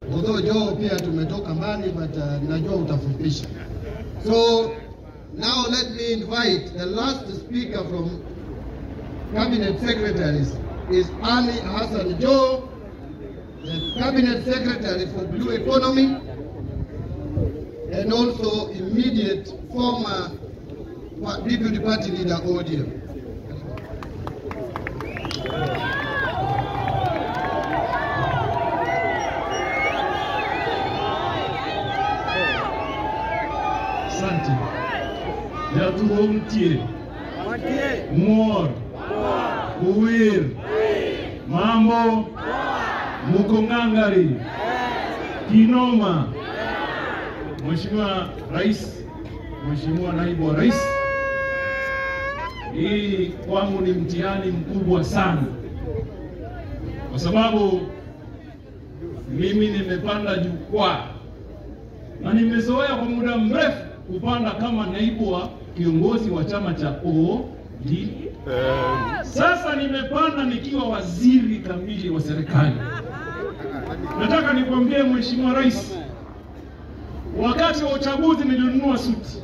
although Joe pia tumetoka mbali but uh, najua utafupisha. So now let me invite the last speaker from cabinet secretaries is Ali Hassan Joe, the cabinet secretary for blue economy and also immediate former pa- deputy party leader ODM. Asante. Jatuo mtie. Muor. Uwir. Mambo. Muko ngangari. Kinoma. Mheshimiwa Rais, Mheshimiwa Naibu wa Rais, hii kwangu ni mtihani mkubwa sana, kwa sababu mimi nimepanda jukwaa na nimezoea kwa muda mrefu kupanda kama naibu wa kiongozi wa chama cha ODM. Sasa nimepanda nikiwa waziri kamili wa serikali. Nataka nikwambie Mheshimiwa Rais, wakati wa uchaguzi nilinunua suti.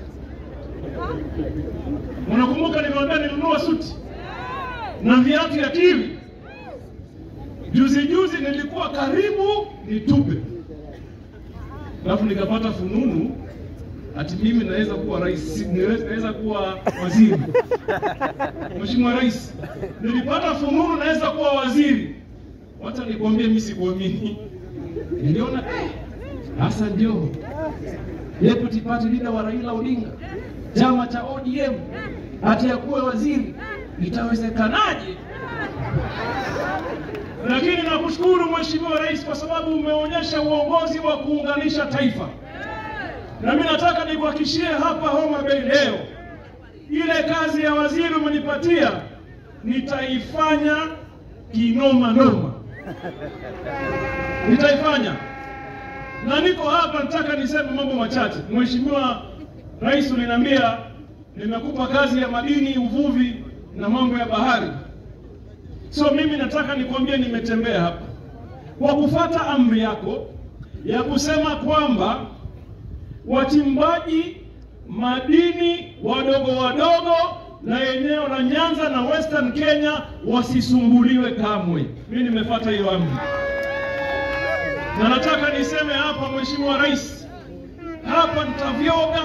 Unakumbuka niliwaambia nilinunua suti na viatu ya kiwi. Juzi juzi nilikuwa karibu nitupe alafu nikapata fununu ati mimi naweza kuwa rais, naweza kuwa waziri. Mheshimiwa Rais, nilipata fununu naweza kuwa waziri. Wacha nikwambie, mimi sikuamini. Niliona eh, Hassan Joho deputy party leader wa Raila Odinga, chama cha ODM, ati akuwe waziri, itawezekanaje? Lakini nakushukuru Mheshimiwa Rais kwa sababu umeonyesha uongozi wa kuunganisha taifa, na mimi nataka nikuhakishie hapa Homa Bay leo, ile kazi ya waziri umenipatia nitaifanya kinoma noma, nitaifanya na niko hapa, nataka niseme mambo machache. Mheshimiwa Rais, uliniambia nimekupa kazi ya madini, uvuvi na mambo ya bahari. So mimi nataka nikwambie, nimetembea hapa kwa kufata amri yako ya kusema kwamba wachimbaji madini wadogo wadogo na eneo la Nyanza na Western Kenya wasisumbuliwe kamwe. Mimi nimefuata hiyo amri, na nataka niseme hapa, Mheshimiwa Rais, hapa nitavyoga,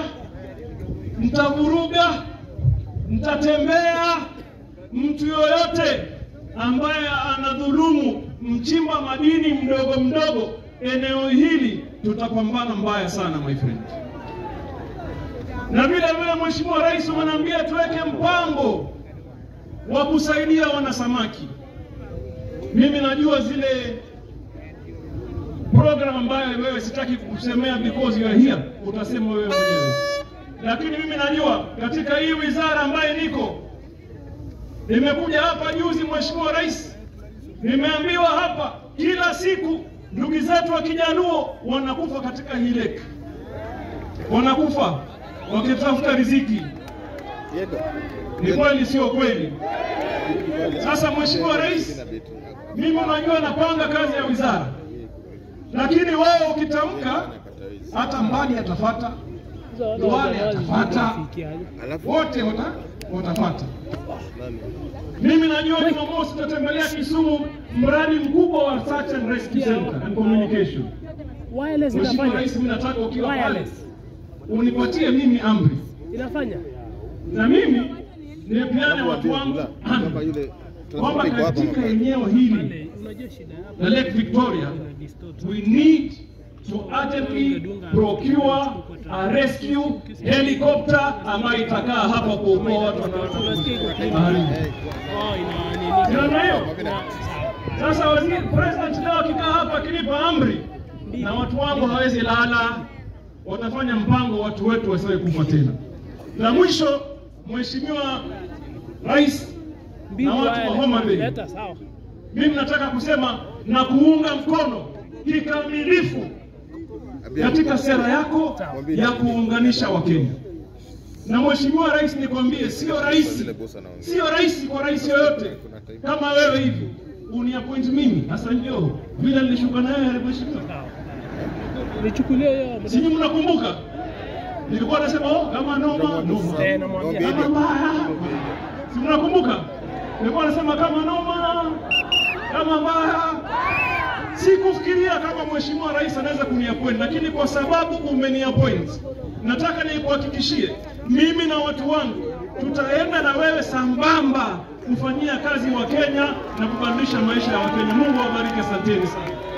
nitavuruga, nitatembea mtu yoyote ambaye anadhulumu mchimba madini mdogo mdogo eneo hili, tutapambana mbaya sana my friend. Na vile vile Mheshimiwa Rais umeniambia tuweke mpango wa kusaidia wanasamaki. Mimi najua zile program ambayo wewe sitaki kukusemea because you are here, utasema wewe mwenyewe, lakini mimi najua katika hii wizara ambayo niko Nimekuja hapa juzi, Mheshimiwa Rais, nimeambiwa hapa kila siku ndugu zetu wa Kijaluo wanakufa katika hii lake, wanakufa wakitafuta riziki. Ni kweli, sio kweli? Sasa Mheshimiwa Rais, mimi unajua napanga kazi ya wizara, lakini wewe ukitamka, hata mbali atafata, Duale atafata, wote wata, watafata. Mimi najua Jumamosi tutatembelea Kisumu, mradi mkubwa wa Search and Rescue Center and Communication. Wireless Mheshimiwa inafanya. Rais, mimi nataka ukiwa pale Wireless. unipatie mimi amri Inafanya. na mimi nipeane watu wangu amri kwamba katika eneo hili Pale unajua shida hapa. la Lake Victoria we need to urgently procure a rescue helicopter ambayo itakaa hapa kuokoa watu Unasikia iko wanaotoka chini. baharini. Oh, ina nini? Unaona hiyo? Na- Sasa waziri president leo akikaa hapa akinipa amri na watu wangu hawezi lala, watafanya mpango watu wetu wasiwe kufa tena. La mwisho, Mheshimiwa Rais Mbili na watu wa wireless. Homa Bay, Leta sawa. mimi nataka kusema na kuunga mkono kikamilifu katika sera yako ya kuunganisha Wakenya. Na Mheshimiwa Rais, nikwambie, sio rahisi, sio rahisi kwa rais yoyote kama wewe hivi uniappoint mimi Hassan Joho vile nilishuka naye mheshimiwa, Nichukulie hiyo. Sijui mnakumbuka, nilikuwa nasema oh, kama noma noma, Eh, namwambia. kama mbaya, si mnakumbuka? Nilikuwa nasema kama noma, kama mbaya. Sikufikiria kama mheshimiwa rais anaweza kuniappoint, lakini kwa sababu umeniappoint, nataka nikuhakikishie mimi na watu wangu tutaenda na wewe sambamba kufanyia kazi wa Kenya na kubadilisha maisha ya Wakenya. Mungu awabariki, asanteni sana.